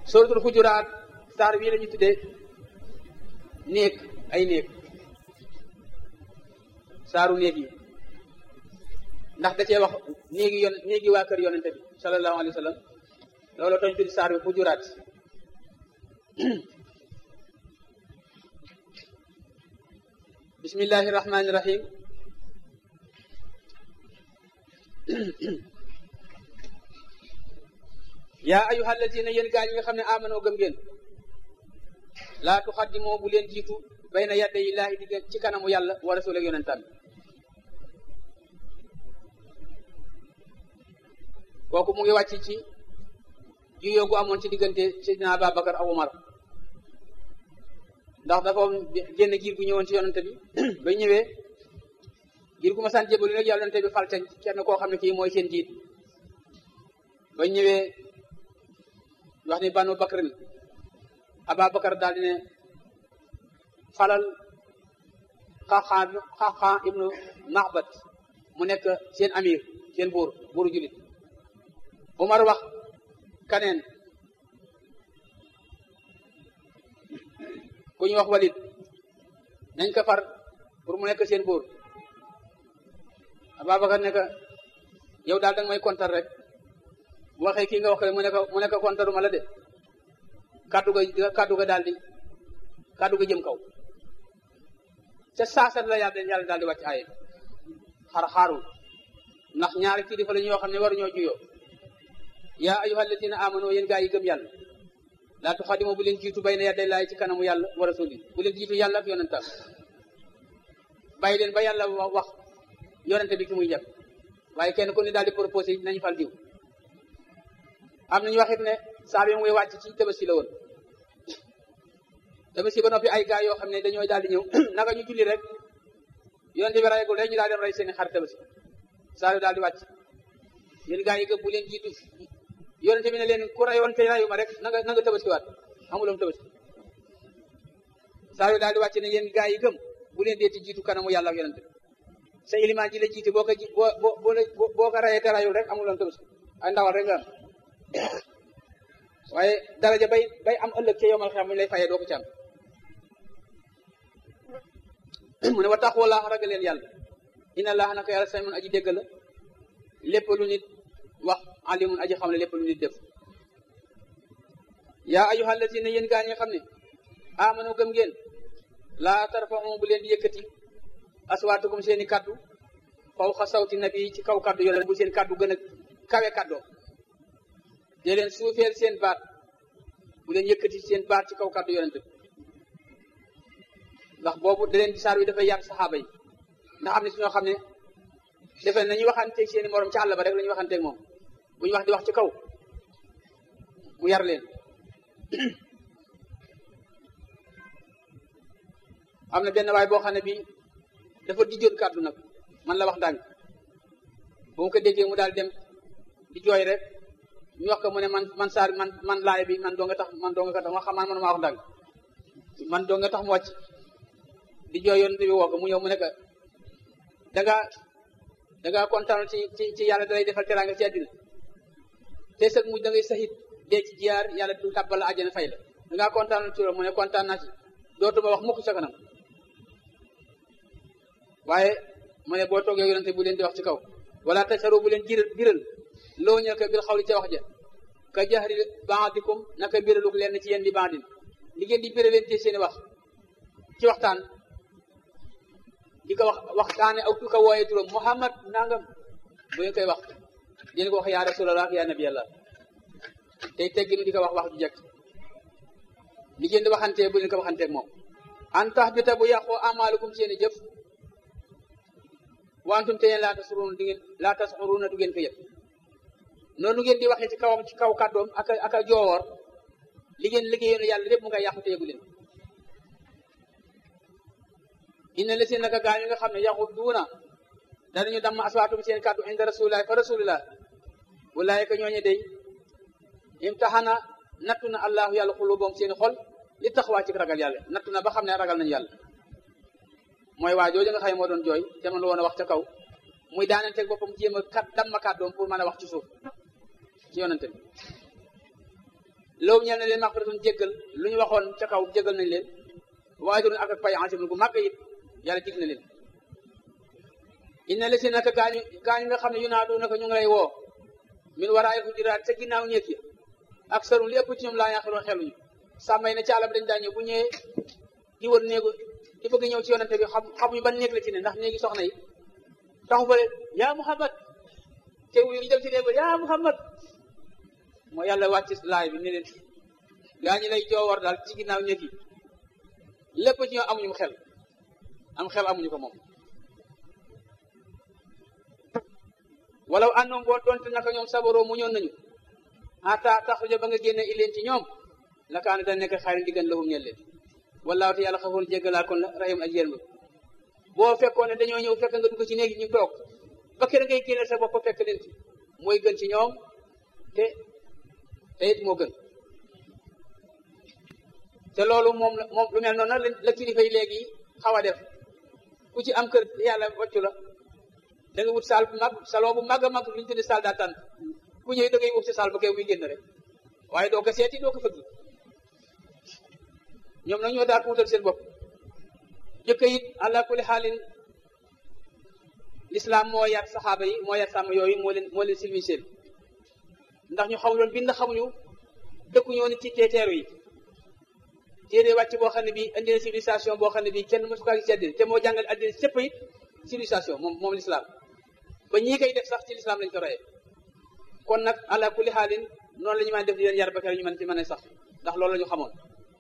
suratul xujuraat saar bii la ñu tuddee néeg ay néeg saaru néeg yi ndax da cee wax néegi yon néegi waa kër yonente bi sallallahu alayhi wa sallam loolu tañ tuddi saar bi xujuraat bismillahi rahmani rahim yaa ayuha alladina yéen gaa ñi nga xam ne amanoo gëm ngeen laa tuxaddimoo bu leen jiitu bayna yadda yi laahi digg ci kanamu yàlla wa rasul ak yonentam kooku mu ngi wàcc ci juyoo gu amoon ci diggante Seydina Ababakar ak Umar ndax dafa génn giir gu ñëwoon ci yonente bi ba ñëwee giir gu ma sant jébalu nag yonente bi fal ca kenn koo xam ne kii mooy seen jiit ba ñëwee wax ni banu bakrin Ababakar daal di ne falal xaxaa xaxaa ibnu Maxbat mu nekk seen amir seen buur buuru julit Umar wax kaneen ku ñu wax Walid nañ ko far pour mu nekk seen buur Ababakar ne ko yow daal danga may kontar rek bu waxee kii nga wax ko mu ne ko mu ne ko kontaruma la de kaddu ga kaddu ga daal di kaddu ga jëm kaw ca saasat la yàlla yàlla daal di wàcc aaye xar xaarul ndax ñaari kilifa la ñoo xam ne war ñoo juyoo yaa ayyuha alladina amanu yéen gaa yi gëm yàlla laa tuxadimu bu leen jiitu bayna yaday laay ci kanamu yàlla wa rasuli bu leen jiitu yàlla ak yonentam bàyyi leen ba yàlla wax wax yonente bi ki muy jàpp waaye kenn ku ne daal di proposé nañu fal diw am nañu waxit ne saa bi muy wàcc ci tabaski la woon tabaski ba noppi ay gaa yoo xam ne dañoo daal di ñëw naka ñu julli rek yonente bi rayagul rek ñu daal di rey seeni xar tabaski saa yu daal di wàcc yéen gaa yi gëm bu leen jiitu yonente bi ne leen ku rayoon te rayu ma rek na nga na nga tabaski waat amuloom tabaski saa yu daal di wàcc ne yéen gaa yi gëm bu leen deeti jiitu kanamu yàlla ak yonente bi sa ilimaan ji la jiite boo ko ji boo boo boo ko rayee te rayul rek amuloom tabaski ay ndawal rek nga am waaye daraja bay bay am ëllëg ca yomal xam mu lay fayee doo ko ci am mu ne wa tax wala ragal leen yàlla inna allaha naka yàlla samiun aji dégg la lépp lu nit wax alimun aji xam ne lépp lu nit def yaa ayyuha allazina yéen gaa ñi xam ne amanu gëm ngeen laa tarfa'u bu leen di yëkkati aswaatukum seeni kaddu fawqa sawti nabi ci kaw kaddu yonent bu seen kaddu gën a kawe kaddoo de leen suufeel seen baat bu leen yëkkati seen baat ci kaw kaddu yonent bi ndax boobu da leen di saar wi dafay yar saxaaba yi ndax am na si ñoo xam ne defe nañuy waxanteeg seen i morom ci àll ba rek la ñuy waxanteeg moom bu ñu wax di wax ci kaw mu yar leen am na benn waay boo xam ne bii dafa dijjoon kàddu nag man la wax ndànk bu mu ko déggee mu daal dem di jooy rek ñu wax ko mu ne man man saar man man laay bi man doo nga tax man doo nga tax ma xam man man maa wax ndànk man doo nga tax mu wàcc di jooy yoon bi woo ko mu ñëw mu ne ko da ngaa da ngaa kontaan ci ci ci yàlla dalay defal teraanga ci àddina te sëg mujj da ngay saxit dee ci jiyaar yàlla du tàbbal la àjjana fay la da ngaa kontaan ci loolu mu ne kontaan naa ci dootuma wax mukk sa kanam waaye mu ne boo toogee yonente bu leen di wax ci kaw wala tasaru bu leen jiral biral loo ñëw ko bil xawli ca wax ja ka jahri baadikum naka biraluk leen ci yéen di baadin li ngeen di biral leen ci seeni wax ci waxtaan di ko wax waxtaane aw tu ko wooyee turam Muhammad nangam bu ngeen koy wax di ko wax yaa rasulallah ak yaa nabi yàlla tey tegginu di ko wax wax ju jekk li ngeen di waxantee bu leen ko waxanteeg moom an tax bi ta bu yàqoo amaalukum seeni jëf wantum te yéen laa tasxuruuna du ngeen laa tasxuruuna du ngeen ko yëg noonu ngeen di waxee ci kawam ci kaw kàddoom ak a ak a joowoor li ngeen liggéeyoon yàlla lépp mu ngay yàqu te yëgu leen inna la seen naka gaa yi nga xam ne yaxut duuna danañu damm aswaatum seen kàddu inda rasulillahi fa rasulillah wulaayika ñooñu day imtaxana nattu na allahu yàlla xuluboom seen xol li taxawaa ci ragal yàlla nattu na ba xam ne ragal nañu yàlla mooy waa jooju nga xam ne moo doon jooy te man la woon a wax ca kaw muy daananteeg boppam jéem a kat damm kàddoom pour mën a wax ci suuf ci yonante bi loolu ñeel na leen maxfiratun jéggal lu ñu waxoon ca kaw jéggal nañ leen waaye doon ak ak pay ansim gu màgg it yàlla dig na leen inna la si naka gaañu gaañu nga xam ne yu naa du naka ñu ngi lay woo min waraay hujuraat sa ginnaaw ñeek yi ak sarum li ëpp ci ñoom laa yaaxiroon xeluñu sàmmay na caala bi dañ daa ñëw bu ñëwee di wër néegu di bëgg ñëw ci yonante bi xam xamuñu ban néeg la ci ne ndax néegi soxna yi taxu fa yaa Muhammad te wu ñu dem ci néeg ba yaa Muhammad moo yàlla wàcc laay bi ne leen gaa ñi lay joowar daal ci ginnaaw ñeek yi lépp ci ñoo amuñu xel am xel amuñu ko moom walaw àndoon boo doonte naka ñoom sabaroo mu ñoon nañu ata taxruja ba nga génne ileen ci ñoom la kaana da nekk xayrin diggan lahum ñel leen wallaahu te yàlla xafoon jéggalaa kon rahim ak yërmande boo fekkoon ne dañoo ñëw fekk nga dugg ci néegi ñu toog ba kër ngay génne sa bopp fekk leen ci mooy gën ci ñoom te te it moo gën te loolu moom moom lu mel noonu nag la kilifa yi léegi xaw a def ku ci am kër yàlla wàccu la da nga wut saal bu mag salon bu mag a mag lu ñu tuddee saal d'attente ku ñëwee da ngay wut si saal ba kay muy génn rek waaye doo ko seeti doo ko fëgg ñoom nag ñoo daal wutal seen bopp jëkk it ala kulli xaalin l'islam moo yar saxaaba yi moo yar sàmm yooyu moo leen moo leen silmiseel ndax ñu xamuñu woon bind xamuñu dëkkuñu woon ci teeteeru yi téere wàcc boo xam ne bii indi na civilisation boo xam ne bii kenn mësu kaa gis ci àddina te moo jàngal àddina sëpp it civilisation moom moom l'islam ba ñii koy def sax ci l'islam lañ ko royee kon nag ala kulli xaalin noonu la ñu mën def di leen yar ba kere ñu mën ci mën a sax ndax loolu la ñu xamoon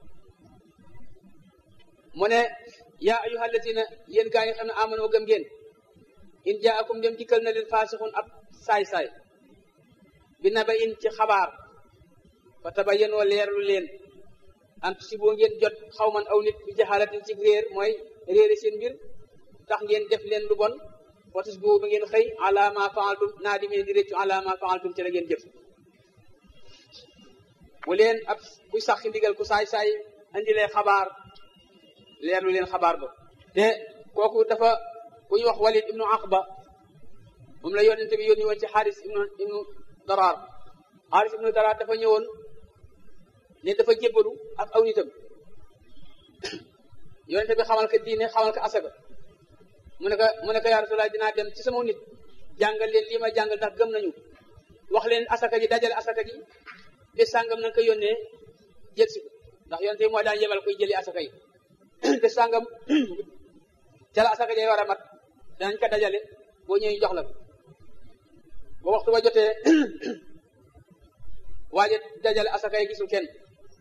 mu ne yaa ayyuha allazina yéen gaa yi xam ne amano gëm ngeen in jaakum dem dikkal na leen faasixun ab saay-saay bi na ba in ci xabaar fa tabayyanoo leerlu leen ant si boo ngeen jot xaw man aw nit bi jaxaalatin ci réer mooy réere seen mbir tax ngeen def leen lu bon watis boobu ba ngeen xëy ala ma faaltum naa di ngeen di réccu ala ma faaltum ci la ngeen jëf bu leen ab buy sax ci ndigal ku saay-saay andi lee xabaar leerlu leen xabaar ba te kooku dafa ku ñu wax walid ibnu aqba moom la yonente bi yónni woon ci xaaris ibnu ibnu daraar xaaris ibnu daraar dafa ñëwoon ne dafa jébbalu ak aw nitam yonente bi xamal ko diine xamal ko asaka mu ne ko mu ne ko yaa rasulallah dinaa dem ci sama nit jàngal leen lii ma jàngal ndax gëm nañu wax leen asaka ji dajale asaka ji bés sàngam nañ ko yónnee jël si ko ndax yonente bi mooy daan yebal koy jëli asaka yi bés sàngam ca la asaka ji war a mat danañ ko dajale boo ñëwee jox la ko ba waxtu ba jotee waaje dajale asaka yi gisul kenn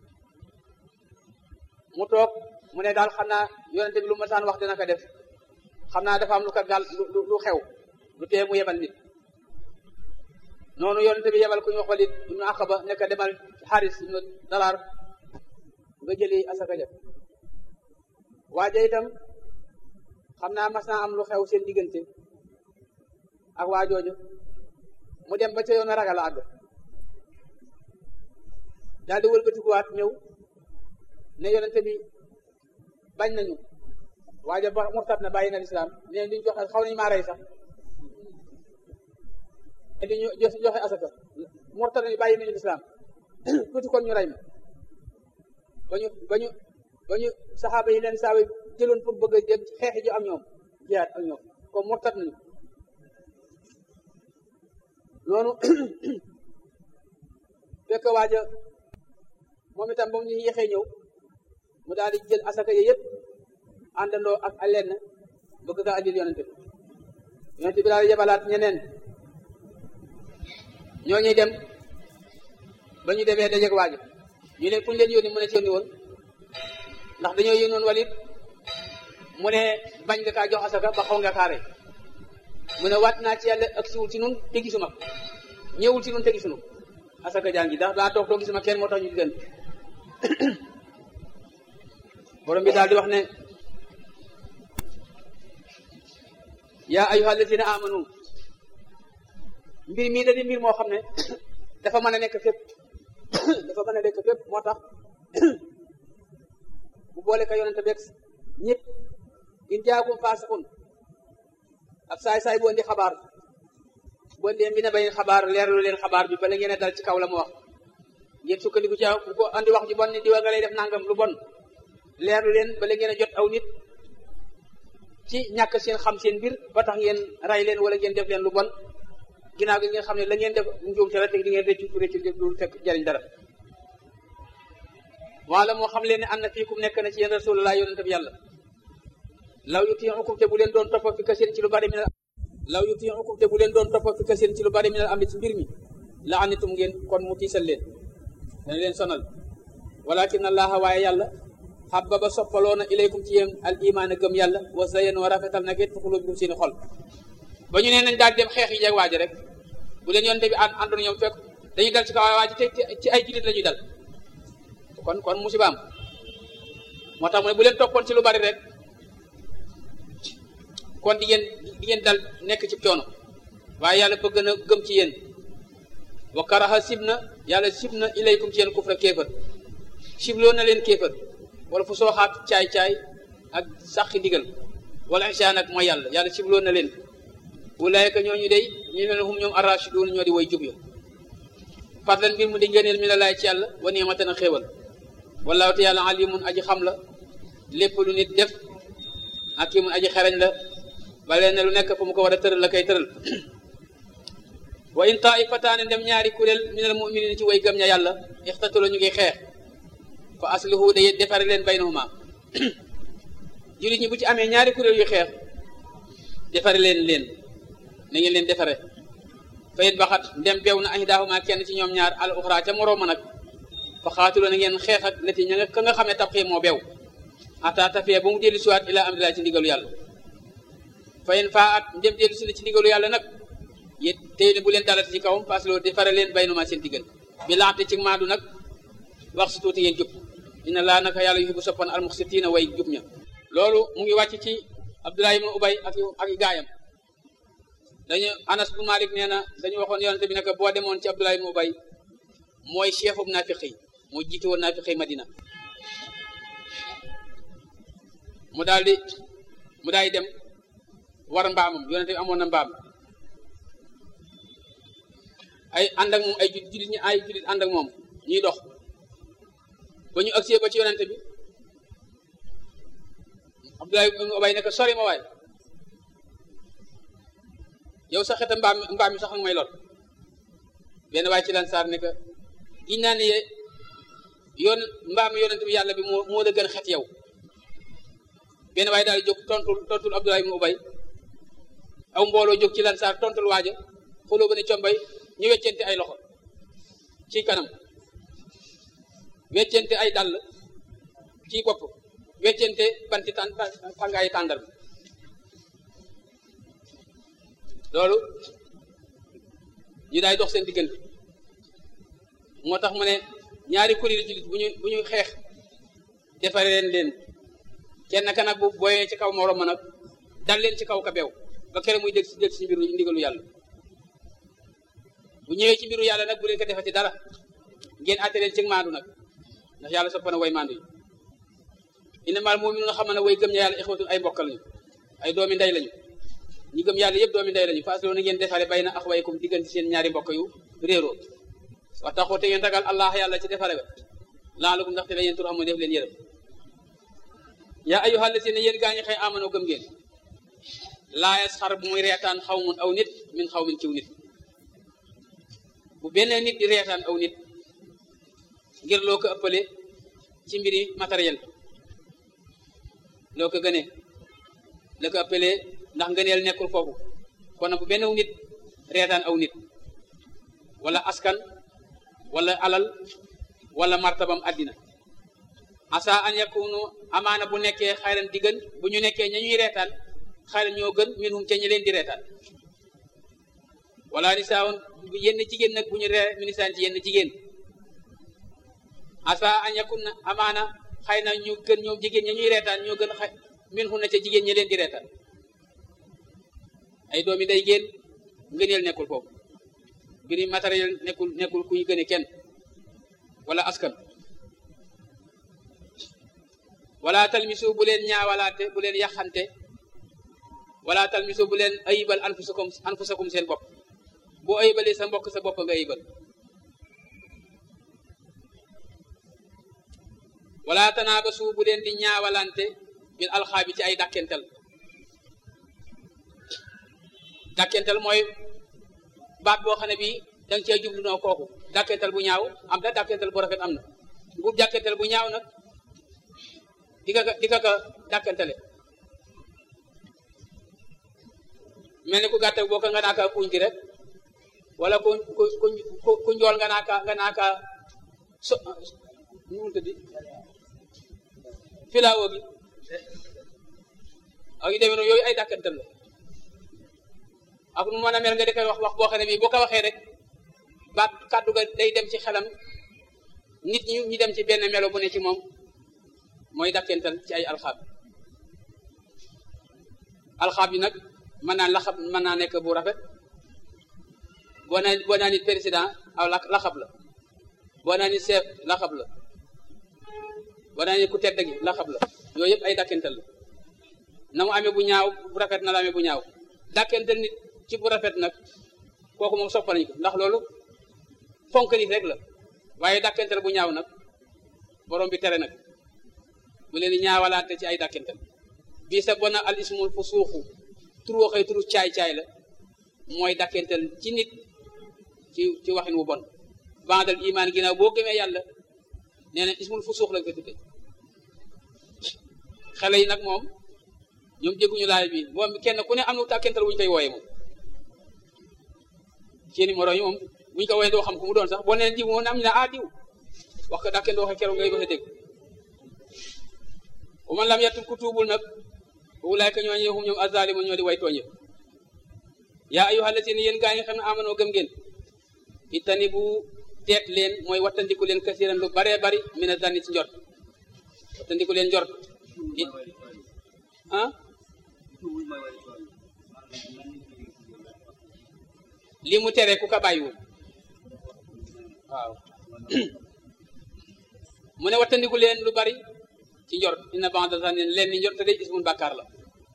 mu toog mu ne daal xam naa yonente bi lu ma saan wax dina ko def xam naa dafa am lu ko gaal lu lu xew lu tee mu yebal nit noonu yonente bi yebal ku ñu wax Walid ibnu Aqaba nekk demal xaaris ibnu dalaar nga jëli asaka ja waaje itam xam naa mas naa am lu xew seen diggante ak waa jooju mu dem ba ca yoon a ragal a àgg daal di wëlbatikuwaat ñëw ne yonente bi bañ nañu waaja ba murtat na bàyyi na lislaam ne duñ joxe xaw nañu maa rey sax ne duñu joxe asaka murtat nañu bàyyi nañu lislaam tuuti kon ñu rey ma ba ñu ba ñu ba ñu saxaaba yi leen saawe jëloon pour bëgg a dem xeexi ji am ñoom jihaad ak ñoom comme murtat nañu noonu fekk waaja moom itam ba mu ñu yéexee ñëw mu daal di jël asaka yi yëpp àndandoo ak lenn bëgg kaa andil yonente bi yonente bi daal di yebalaat ñeneen ñoo ñuy dem ba ñu demee dajeeg waaja ñu leen fu ñu leen yónni mu ne ci yónni woon ndax dañoo yónni woon walit mu ne bañ nga kaa jox asaka ba xaw nga kaa rey mu ne waat naa ci yàlla ak siwul ci nun te gisuma ñëwul ci nun te gisunu asaka jaan gi ndax daa toog doo gisuma kenn moo tax ñu diggante borom bi daal di wax ne yaa ayyuha allazina amanu mbir mii da di mbir moo xam ne dafa mën a nekk fépp dafa mën a nekk fépp moo tax bu boole ka yonente beeg ñëpp in jaakum faasiqun ab saay-saay bu andi xabaar bu andi bi na bayin xabaar leerlu leen xabaar bi bala ngeen a dal ci kaw la mu wax ngeen sukkandiku ci ku ko andi wax ju bon ni diwa nga lay def nangam lu bon leerlu leen ba ngeen a jot aw nit ci ñàkk seen xam seen mbir ba tax ngeen ray leen wala ngeen def leen lu bon ginnaaw gi ngeen xam ne la ngeen def njuumte la te di ngeen réccu réccu du fekk jariñ dara wala moo xam leen ne am na fii kum nekk na ci yéen rasulullah yonente bi yàlla law yutiukum te bu leen doon topp fi kaseen ci lu bari minal law yutiukum te bu leen doon topp fi kaseen ci lu bari minal am ci mbir mi la anitum ngeen kon mu tiisal leen dana leen sonal walakin allaha waaye yàlla xabbaba soppaloona ilaykum ci yéen al imaan a gëm yàlla wa zayen wa rafetal nag it fuxuloo bikum seeni xol ba ñu nee nañ daal dem xeex yi jeg waaji rek bu leen yonte bi ànd àndoon ñoom fekk dañuy dal ci kaw waaji te ci ay jullit la ñuy dal kon kon musiba am moo tax mu ne bu leen toppoon ci lu bari rek kon di ngeen di ngeen dal nekk ci coono waaye yàlla bëgg na gëm ci yéen wa karaha sib na yàlla sib na ilaykum ci yéen kufra kéefër sibloo na leen kéefër wala fu sooxaat caay-caay ak saxi ndigal wala isaan ak mooy yàlla yàlla sibloo na leen ulaayka ñooñu day ñu ne hum ñoom arrashiduun ñoo di way jub ya fadlan mbir mu di ngëneel mi la laay ci yàlla wa ni'matan a xéewal wallaahu te yàlla alimun aji xam la lépp lu nit def ak kii mun aji xereñ la ba leen ne lu nekk fu mu ko war a tëral la koy tëral wa in taifataane dem ñaari kuréel minal mu'minin ci way gëm ña yàlla ixtatalo ñu ngi xeex fa aslihu day defare leen baynahuma jullit ñi bu ci amee ñaari kuréel yu xeex defare leen leen na ngeen leen defare fa it baxat ndem beew na ahdaahuma kenn ci ñoom ñaar al uxra ca morooma nag fa xaatuloo na ngeen xeex ak leti ña nga ka nga xam ne tab xii moo beew ata tafee ba mu dellu siwaat ilaa amdilaa ci ndigalu yàlla fa in faa at ndem dellu si na ci ndigalu yàlla nag yét tey ne bu leen dalati ci kawam parce que loolu defare leen baynuma seen diggal bi laxte ci maadu nag wax si tuuti ngeen jub dina laa naka yàlla yuhibbu soppan al muxsitiina way jub ña loolu mu ngi wàcc ci Abdullah ibn Ubay ak ak gaayam dañu Anas bu Malik nee na dañu waxoon yonente bi naka boo demoon ci Abdullah ibn Ubay mooy chefu naafiq yi moo jiite woon naafiq yi Madina mu daal di mu daal di dem war mbaamam yonente bi amoon na mbaam ay ànd ak moom ay jullit ñi ay jullit ànd ak moom ñuy dox ba ñu agsee ba ci yonente bi Abdullah ibn Ubay nekk sori ma waay yow sa xeta mbaam mbaam mi sax nga may lor benn waay ci lan saar ne que giñ naa ne yoon mbaam yonente bi yàlla bi moo moo la gën xet yow benn waay daal di jóg tontul tontul Abdullah ibn Ubay aw mbooloo jóg ci lan saar tontul waaja xuloo ba ne combay ñu weccente ay loxo ci kanam weccente ay dàll ci bopp weccente banti tàn tàngaayi tàndal loolu ñu daay dox seen diggante moo tax mu ne ñaari kuréel jullit bu ñu bu ñu xeex defare leen leen kenn ka nag bu booyee ci kaw moroom ma nag dal leen ci kaw ka beew ba kere muy dégg si dégg si mbiru ndigalu yàlla bu ñëwee ci mbiru yàlla nag bu leen ko defati dara ngeen àtte leen ci maandu nag ndax yàlla sopp na way maandu yi innamal mu'minuuna xam ne way gëm ña yàlla ixwatun ay mbokk lañu ay doomi ndey lañu ñi gëm yàlla yëpp doomi ndey lañu faaslo na ngeen defare bay na axwaykum diggante seen ñaari mbokk yu réeroo wa taxoo te ngeen ragal allah yàlla ci defare ba laalakum ndaxte la yéen tur amoo def leen yërëm yaa ayyuhal lazina yéen gaa ñi xëy amanoo gëm ngeen laa yasxar bu muy reetaan xaw mun aw nit min xaw min ciw nit bu benn nit di reetaan aw nit ngir loo ko ëppale ci mbiri matériel loo ko gënee la ko ëppale ndax ngëneel nekkul foofu kon bu benn nit reetaan aw nit wala askan wala alal wala martabam àddina asa an yakunu amaana bu nekkee xayran di gën bu ñu nekkee ña ñuy reetaan xayran ñoo gën minhum ca ñi leen di reetaan wala nisaawoon yenn jigéen nag bu ñu ree minisaan ci yenn jigéen asa an yakun amaana xëy na ñu gën ñoom jigéen ña ñuy reetaan ñoo gën xay minhum na ca jigéen ñi leen di reetaan ay doomi day génn ngëneel nekkul foofu mbiri matériel nekkul nekkul kuy gëne kenn wala askan wala talmisu bu leen ñaawalaate bu leen yaxante wala talmisu bu leen ayibal anfusakum anfusakum seen bopp boo ayibalee sa mbokk sa bopp nga ayibal wala tanaabasu bu leen di ñaawalante bil alxaabi ci ay dàkkental dàkkental mooy baat boo xam ne bii danga cee jublu noo kooku dàkkental bu ñaaw am na dàkkental bu rafet am na bu dàkkental bu ñaaw nag di ka di ka ka dàkkentale mel ni ku gàttal boo ko nga naa ka kuñ gi rek wala ku ku ku ku njool nga naa ka nga naa ka so nu mu tëddi filaawo gi ak yu demee noonu yooyu ay dàkkantal la ak nu mën a mel nga di koy wax wax boo xam ne bii boo ko waxee rek baat kàddu ga day dem ci xelam nit ñi ñu dem ci benn melo bu ne ci moom mooy dàkkental ci ay alxaab alxaab yi nag mën naa laxab mën naa nekk bu rafet boo naa boo naa nit président aw laxab la boo naa nit chef laxab la boo naa nit ku tedd gi laxab la yooyu yëpp ay dàkkental la na mu amee bu ñaaw bu rafet na la amee bu ñaaw dàkkental nit ci bu rafet nag kooku moom soppal nañu ko ndax loolu fonk nit rek la waaye dàkkental bu ñaaw nag borom bi tere nag bu leen di ñaawalaante ci ay dàkkental bii sa bona al ismul fu suuxu tur waxee turu caay-caay la mooy dàkkental ci nit ci ci waxin wu bon bandal imaan ginnaaw boo gëmee yàlla nee na ismul fu suux lañ ko tudde xale yi nag moom ñoom jégguñu laay bi moom kenn ku ne am na dàkkental wuñu koy wooye moom seeni moroom yi moom buñu ko wooye doo xam ku mu doon sax boo neen diw moom am ñu ne ah diw wax ko dàkkeen waxe keroog ngay ko sa dégg bu man lam yatub ku tuubul nag ulaayka ñooñu hum ñoom azalimu ñoo di way tooñe yaa ayyuhal lazina yéen gaa yi xam ne amanoo gëm ngeen itani bu teet leen mooy wattandiku leen kasiran lu baree bari mina zanni ci njort wattandiku leen njort ah lii mu tere ku ka bàyyiwul waaw mu ne wattandiku leen lu bari ci njort inna ba'da zanni leen ni njort te day ismun bàkkaar la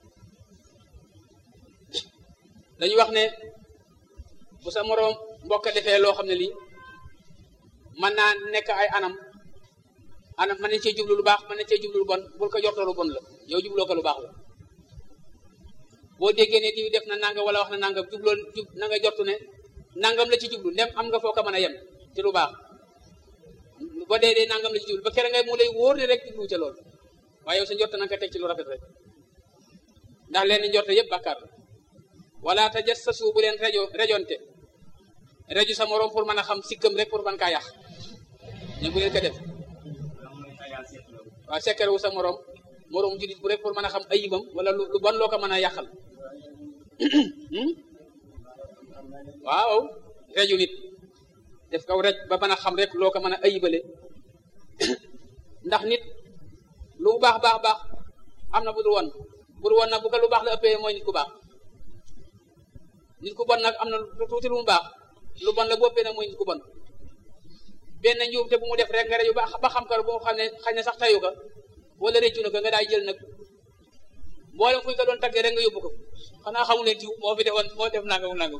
dañu wax ne bu sa moroom mbokk defee loo xam ne lii mën naa nekk ay anam anam mën nañ cee jublu lu baax mën nañ cee jublu lu bon bul ko jortoo lu bon la yow jubloo ko lu baax la boo déggee ne diw def na nanga wala wax na nangam jubloo jub na nga jortu ne nangam la ci jublu ndem am nga foo ko mën a yem ci lu baax ba dee dee nangam la ci jublu ba kere ngay mu lay wóor ne rek jublu ca loolu waaye yow sa njort na nga ko teg ci lu rafet rek ndax leen njort yëpp bàkkaar la wala tajassasu bu leen rajo rajonte rajo sa morom pour mën a xam sikkam rek pour mën kaa yàq ne bu leen ko def waaw sekkere wu sa morom morom julit bu rek pour mën a xam ayibam wala lu bon loo ko mën a yàqal waaw rajo nit def kaw rek ba mën a xam rek loo ko mën a ayibale ndax nit lu baax baax baax am na bu dul woon bu dul woon nag bu ko lu baax la ëppee mooy nit ku baax nit ku bon nag am na lu tuuti lu mu baax lu bon la bu ëppee nag mooy nit ku bon benn njuumte bu mu def rek nga rajo ba ba xam ko bu xam ne xañ na sax tayu ko wala réccu na ko nga daay jël nag mboolem fu ñu ko doon taggee rek nga yóbbu ko xanaa xamu leen jiw moo fi defoon moo def nangam nangam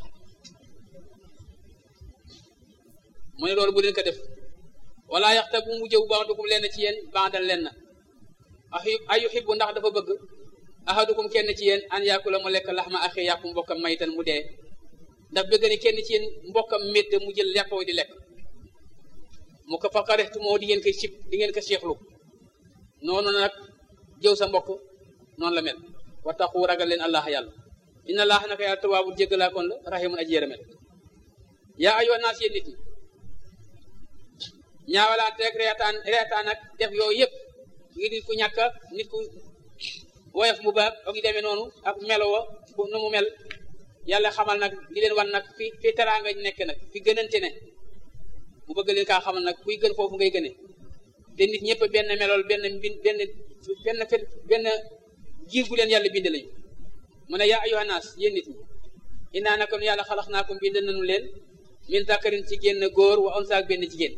mu ne loolu bu leen ko def wala yaxta bu mu jëw ba'dukum leen ci yéen ba'dan leen na ay yuhibbu ndax dafa bëgg ahadukum kenn ci yéen an yaakula mu lekk laxma axi yàpp mbokkam maytan mu dee ndax bëgg ni kenn ci yéen mbokkam métt mu jël yàppoo di lekk mu ko faqarextu moo di ngeen ko sib di ngeen ko seexlu noonu nag jëw sa mbokk noonu la mel wattaqu ragal leen allah yàlla inna allah naka yàlla tawaabul jéggalaa kon la rahimun aji yërëmel yaa ayyuhan naas yéen nit ñi ñaawalaante rek reetaan reetaan ak def yooyu yëpp ngi nit ku ñàkk nit ku woyof mu baax ak yu demee noonu ak melo wa nu mu mel yàlla xamal nag di leen wan nag fi fi teraanga nekk nag fi gënante ne mu bëgg leen kaa xamal nag kuy gën foofu ngay gëne te nit ñëpp benn melool benn mbin benn benn fe benn giir gu leen yàlla bind lañu mu ne yaa ayyuhan naas yéen nit ñi innaa naka nu yàlla xalax naa ko bind nañu leen min zakarin ci génn góor wa unsa ak benn jigéen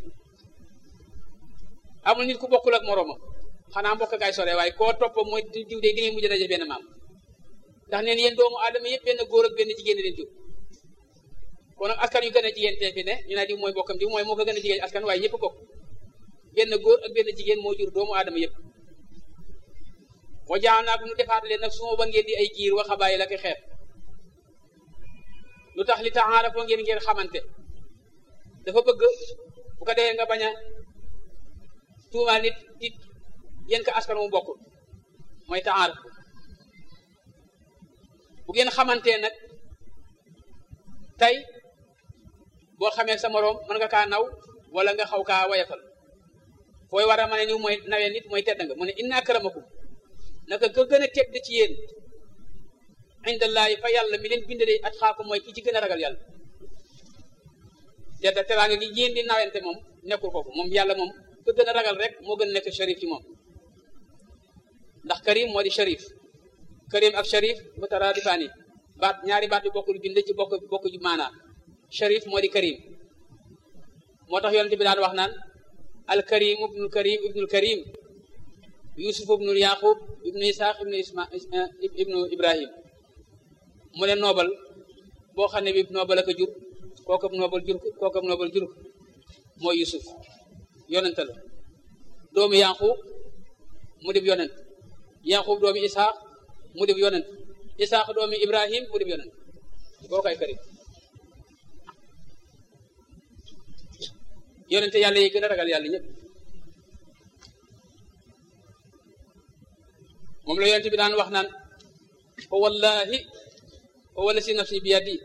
amul nit ku bokkul ak moroomam xanaa mbokk gaay sore waaye koo topp mooy diw de di ngay mujj daje benn maam ndax neen yéen doomu aadama yëpp benn góor ak benn jigéen leen jur kon nag askan yu gën a jigéen te fi ne ñu naa diw mooy bokkam diw mooy moo ko gën a jigéen askan waaye ñëpp bokk benn góor ak benn jigéen moo jur doomu aadama yëpp wa jaanaa ko nu defaat leen nag suma ba ngeen di ay giir wa xabaay la ki xeet lu tax li taxaarafoo ngeen ngeen xamante dafa bëgg bu ko defee nga bañ a tuumaal nit nit yéen ko askan mu bokkul mooy taxaaraf bu ngeen xamantee nag tey boo xamee sa moroom mën nga kaa naw wala nga xaw kaa wayafal fooy war a mën a ñëw mooy nawee nit mooy tedd nga mu ne inna akramakum naka ka gën a tedd ci yéen indallaahi fa yàlla mi leen bind de at xaaku mooy ki ci gën a ragal yàlla tedda teraanga gi yéen di nawente moom nekkul foofu moom yàlla moom ka gën a ragal rek moo gën a nekk sharif ci moom ndax karim moo di sharif karim ak sharif mutaraadifaani baat ñaari baat yu bokkul bind ci bokk bokk ju maanaa sharif moo di karim moo tax yonente bi daan wax naan al karim ibnul karim ibnul karim yusuf ibnul yaqub ibnu isaq ibnu isma ibnu ibrahim mu ne noobal boo xam ne bi noobal ak a jur kookab noobal jur kookab noobal jur mooy yusuf yonente la doomu yaqub mu dib yonent yaqub doomu isaq mu dib yonent isaq doomu ibrahim mu dib yonent koo kay karim yonente yàlla yi gën a ragal yàlla ñëpp moom la yonente bi daan wax naan fa wallahi fa wala si nafsi bi yadi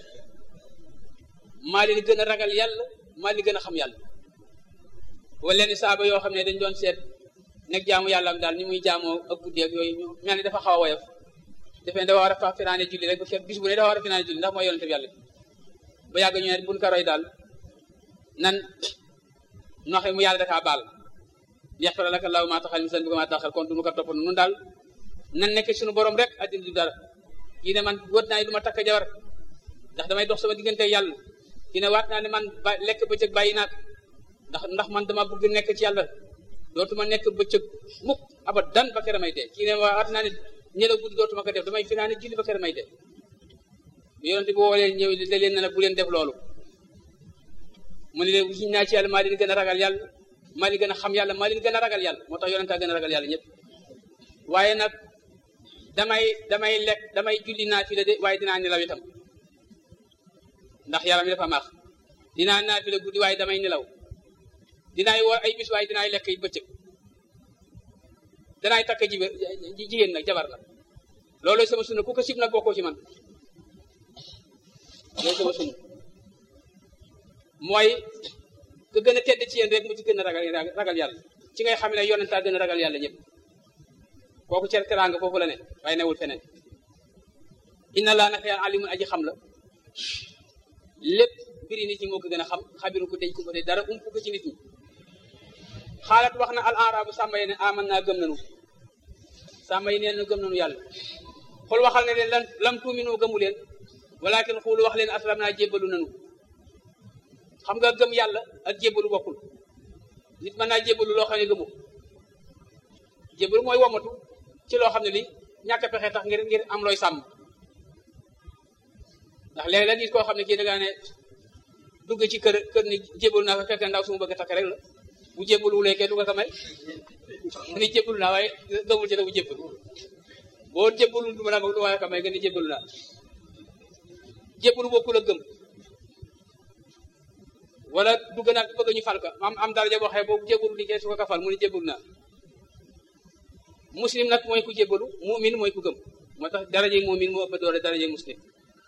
maa leen gën a ragal yàlla maa leen gën a xam yàlla wala leen saaba yoo xam ne dañ doon seet nekk jaamu yàlla am daal ni muy jaamoo ak guddi ak yooyu ñu mel ni dafa xaw a woyof defe ne dafa war a fa finaane julli rek ba fekk bis bu ne dafa war a finaane julli ndax mooy yonente bi yàlla ba yàgg ñu ne buñ ko roy daal nan noxe mu yàlla dakaa baal yaxfira laka laahu maa taxal misan bi ko maa taxal kon duñu ko topp nun daal nan nekk suñu borom rek addina du dara kii ne man wóot naa ne du ma takk jabar ndax damay dox sama diggante yàlla kii ne waat naa ne man ba lekk bëccëg bàyyi naak ndax ndax man dama bëgg nekk ci yàlla dootuma nekk bëccëg mukk abadan ba kere may dee kii ne waat naa ne ñelaw guddi dootuma ko def damay fi naa ne julli ba kere may dee yonente bi woo leen ñëw da leen ne nag bu leen def loolu mu ne leen giñ naa ci yàlla maa leen gën a ragal yàlla maa leen gën a xam yàlla maa leen gën a ragal yàlla moo tax yonente a gën a ragal yàlla ñëpp waaye nag damay damay lekk damay julli naa fi la de waaye dinaa nelaw itam ndax yaram mi dafa maax dinaa naa fi la guddi waaye damay nelaw dinaay woor ay bis waaye dinaay lekk yi bëccëg danaay takk ji jigéen nag jabar nag loolu sama sunna ku ko sib nag bokkoo ci man loolu sama sunna mooy ku gën a tedd ci yéen rek mu ci gën a ragal ragal yàlla ci ngay xam ne yonentaa gën a ragal yàlla ñëpp kooku cer teraanga foofu la ne waaye newul feneen inna laa naka yàlla alimun aji xam la lépp mbiri nit ñi moo ko gën a xam xabiru ko deñ ko de dara umpu ko ci nit ñi xaalat wax na al arabu sàmba yi ne aman naa gëm nanu sàmba yi neen na gëm nanu yàlla xool waxal ne leen lan lam tuuminu gëmu leen walakin xuulu wax leen aslam naa jébbalu nanu xam nga gëm yàlla ak jébbalu bokkul nit mën naa jébbalu loo xam ne gëmu jébbalu mooy womatu ci loo xam ne li ñàkk a pexe tax ngir ngir am looy sàmm ndax léegi la gis koo xam ne kii da ngaa ne dugg ci kër kër ni jébbalu naa fa fekk ndaw su ma bëgg a takk rek la bu jébbalu wulee kenn du ko ko may mu ni jébbalu naa waaye gëmul ci da bu jébbalu boo jébbalu du ma naa du waaye ko may nga ni jébbalu naa jébbalu bokkul ak gëm wala dugg naa bëgg ñu fal ka am am daraja boo xee boobu jébbalu di kee su ko ka fal mu ni jébbalu naa muslim nag mooy ku jébbalu mumin mooy ku gëm moo tax daraje mumin moo ëpp doole daraje muslim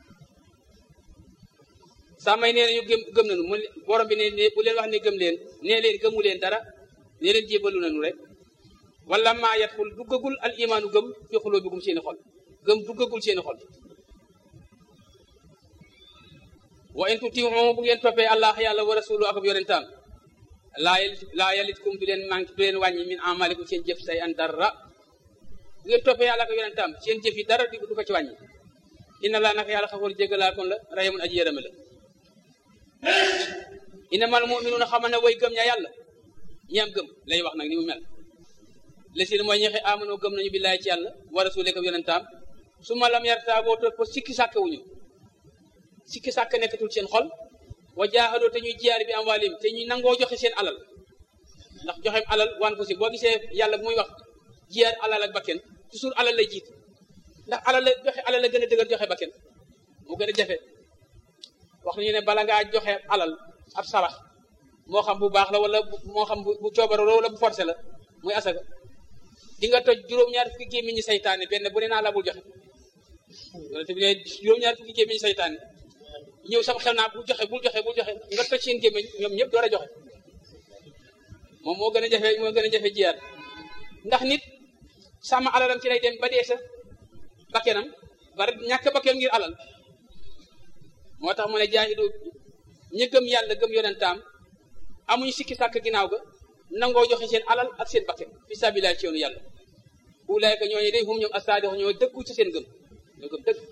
sàmmay nee nañu gëm gëm nañu mu borom bi ne bu leen wax ne gëm leen nee leen gëmu leen dara nee leen jébbalu nañu rek wala maa yadxul duggagul al imaanu gëm fi xuloo bigum seeni xol gëm duggagul seeni xol wa in tutiihu bu ngeen toppee allah yàlla wa rasulu ak ab yonentaam laa laa yalitkum du leen manqué du leen wàññi min amalikum seen jëf say an dara bu ngeen toppee yàlla ak yonentaam seen jëf yi dara du ko ci wàññi inna laa naka yàlla xafoor jégalaa kon la rayamun aji yërëme la innamal mu'minuuna xamal ne way gëm ña yàlla ñi am gëm lay wax nag ni mu mel la si mooy ñexe amanoo gëm nañu billaay ci yàlla wa rasuule ak yonentaam su ma lam yartaa boo topp sikki sàkkawuñu sikki sàkk nekkatul seen xol wa jaahadoo te ñuy jiyaar bi am waalim te ñuy nangoo joxe seen alal ndax joxeem alal wan fu si boo gisee yàlla bu muy wax jiyaat alal ak bakken toujours alal lay jiit ndax alal la joxe alal la gën a dëgër joxe bakken mu gën a jafe wax nañu ne bala ngaa joxe alal ab sarax moo xam bu baax la wala moo xam bu coobaroo wala bu forcé la muy asaka di nga toj juróom-ñaar fukki gémmiñ ñi saytaane benn bu ne naa la bul joxe yonente bi ne juróom-ñaar fukki gémmiñ ñi saytaane ñëw sama xel naa bul joxe bul joxe bul joxe nga toj seen gémmiñ ñoom ñëpp door a joxe moom moo gën a jafe moo gën a jafe jiyaat ndax nit sàmm alalam ci lay dem ba dee sa bakkenam bari ñàkk bakkenam ngir alal moo tax mu ne jaahidu ñi gëm yàlla gëm yonentaam amuñu sikki sàkk ginnaaw ga nangoo joxe seen alal ak seen bakken fi sabilillah ci yoonu yàlla ulaayka ñooñu day hum ñoom asaadix ñoo dëggu ci seen gëm ñoo gëm dëgg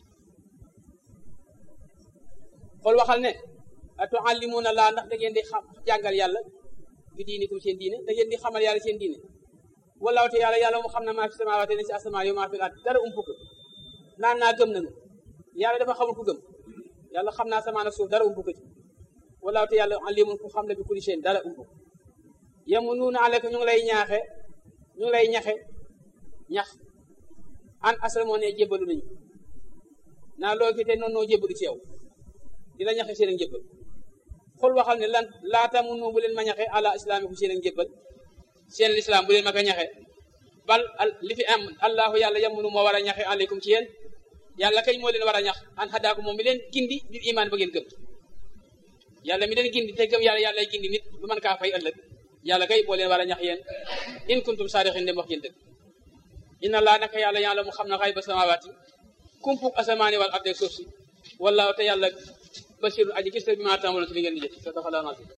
xool waxal ne atuallimuna laa ndax da ngeen di xam jàngal yàlla bi diinikum seen diine da ngeen di xamal yàlla seen diine walaaw te yàlla yàlla mu xam ne maa fi samaawaate ne si asamaan yow maa fi laat dara umpu ko naan naa gëm nañu yàlla dafa xamul ku gëm yàlla xam naa samaan ak suuf dara umpu ko ci walaaw te yàlla alimun ku xam ne bi kulli seen dara umpu yemu nuuna aleka ñu ngi lay ñaaxe ñu ngi lay ñaxe ñax an asra moo ne jébbalu nañu naa loo ki te noonu noo jébbalu ci yow di la ñaxe seen ak njëbbal xul waxal ne lan laata mun bu leen ma ñaxe ala islaami ku seen ak njëbbal seen lislaam bu leen ma ko ñaxe bal li fi am allahu yàlla yamunu moo war a ñaxe aleykum ci yéen yàlla kay moo leen war a ñax an xadaaku moom mi leen gindi bir iman ba ngeen gëm yàlla mi leen gindi te gëm yàlla yàlla gindi nit bu mën kaa fay ëllëg yàlla kay boo leen war a ñax yéen in kuntum saadixin dem wax ngeen dëgg inna laa naka yàlla yàlla mu xam na xay ba samawaati kumpuk asamaani wal ardeeg suuf si wallaahu te yàlla basirun aji gis la bi maa tàmbaloon ci li ngeen di jëf sa dafa laa